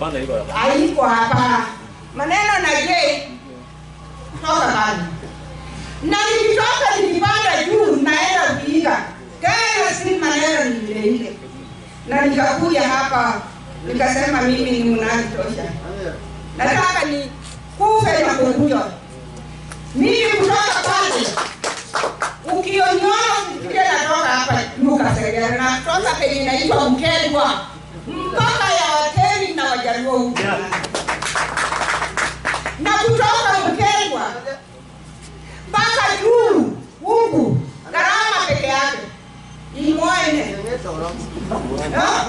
Hapana, hilo hapana. haiko hapa. Maneno na je toka bani na nikitoka nikipanda juu naenda Vihiga tena, si maneno ni ile ile, na nikakuja hapa nikasema mimi ni mnani tosha, nataka ni kufe na kukuja mimi kutoka pale ukioniona usifikirie natoka hapa Luka Segera, natoka penye inaitwa Mkelwa mpaka ya Watemi na Wajaluo huko na kutoka Mkelwa mpaka juu huku gharama peke yake imwene